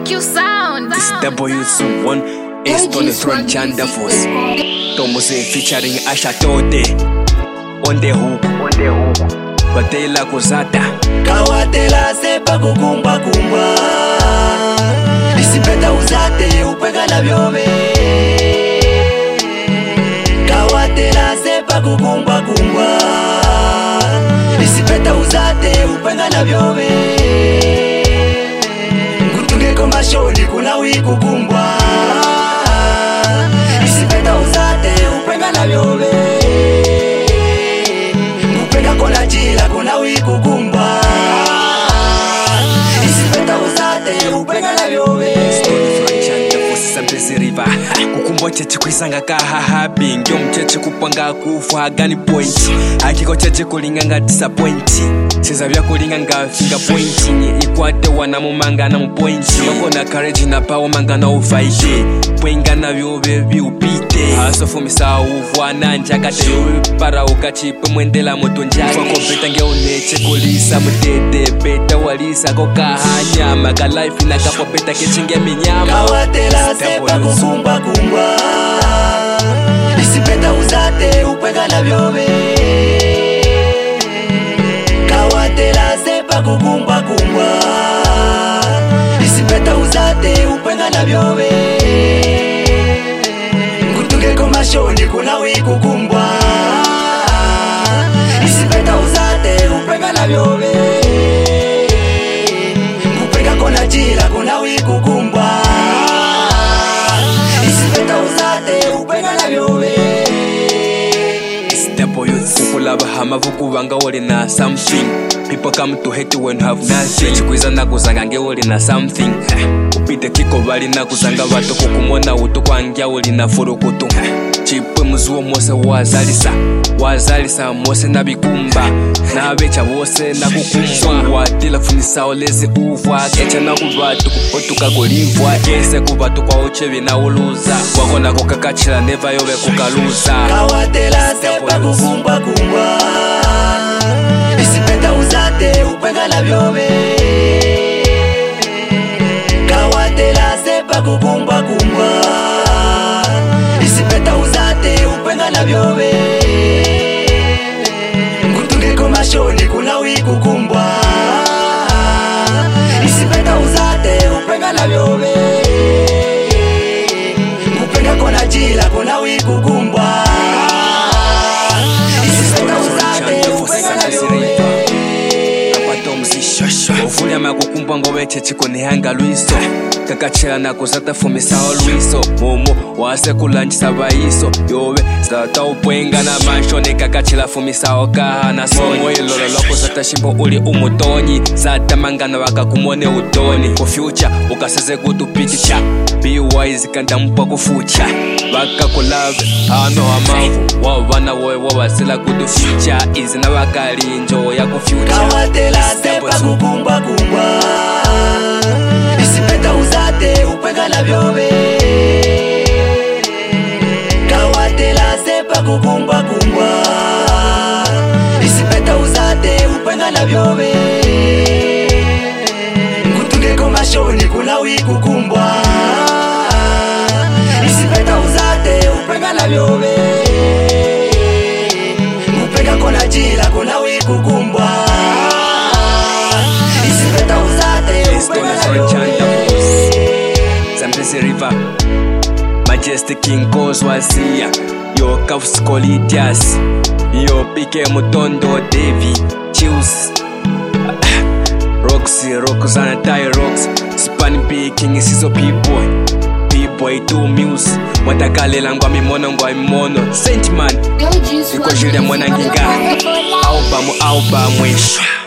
make you sound. This W1 is on the throne Chanda Force. Tomose featuring Asha Tote on the hook. On the hook. Batela Kozata. kawatela sepa kukumba kumba isipeta uzate upega na vyove kawatela sepa kukumba kumba isipeta uzate upega na vyove ngutungeko mashoni kuna wikukumbwa isipeta uzate upega na vyove ngupenda kona jila kuna wikukumbwa isipeta uzate upega na vyove sambeziriva kukumba cheche kwisanga kahahabi ngyo mcheche kupanga kufa gani point akiko cheche kulinganga disappoint seza vyakulinganga finga point ikwate wana mumangana mu point makona courage na power mangana uvaide pwengana vyove viupite asofumisa uvwana njakate para ukachipe mwendela moto njakokobeta ngeuneche kulisa mutete beta walisa kokahanyama kalaifi nakapopeta kechinge minyama kawatela sepa kukumba kumba isipeta uzate upega na vyove kawatela sepa kukumba kumba isipeta uzate upega na vyove ngutungeko mashoni kuna wikukumbwa isipeta uzate upega na vyove kupega kona jila kuna wikukumbwa isipeta uzate upega na vyove Step youth kukulaba hamavu kubanga uli na something people come to hate when you have nothing chikwiza nakuzanga nge uli na something Eh, upite kiko bali nakuzanga bato kukumona utu kwangya uli na furukutu Eh, chipwe muzuwo mose wazalisa wazalisa mose nabikumba nabecha bose nakukumbwa watila funisawo lezi uvwa kecha nakubatu otuka kulivwa ese kubatu kwa uchevi nauluza wakonako kakachila neva yobe kukaluza kawatela sepa kukumbwa kumbwa isipeta uzate upega na vyove kawatela sepa kukumbwa kumbwa isipeta uzate upega na vyove ngutungeko mashoni kuna wikukumbwa isipeta uzate upega na vyove kupenga kona jila kuna wikukumbwa isipeta uzate upega na vyove ovulya makukumbwa ngoveche chikonihanga lwiso kakachela nakuzata fumisawo lwiso momo wase kulanjisa vayiso yove zata upwenga na manshoni kakachela fumisawo kaha na somo ilolo lwakuzata shimbo uli umutonyi zata mangana wakakumone utoni kufyucha ukaseze kutupikicha biwise kandampa kufucha vakakulave ano amavu wavana wowe wavasila kutuficha izi na vakalinjo ya kufyucha kawatela sepa kukumbwa kumbwa isipeta uzate upega na vyove kawatela sepa kukumbwa kumbwa isipeta uzate upega na vyove ngutungeko mashoni kuna wikukumbwa isipeta uzate upega na vyove kupega kona jila kuna wikukumbwa isipeta uzate upega na vyove Zambezi River Majestic King Goes Wazia Yo Kafs Colitias Yo Pike Mutondo Davy Chills Roxy Roxana Tai Rox Span B King Siso P-Boy P-Boy 2 Muse Watakalela ngwa mimono ngwa mimono Saint Man Iko Julia Mwananginga Albamu albamu Shwa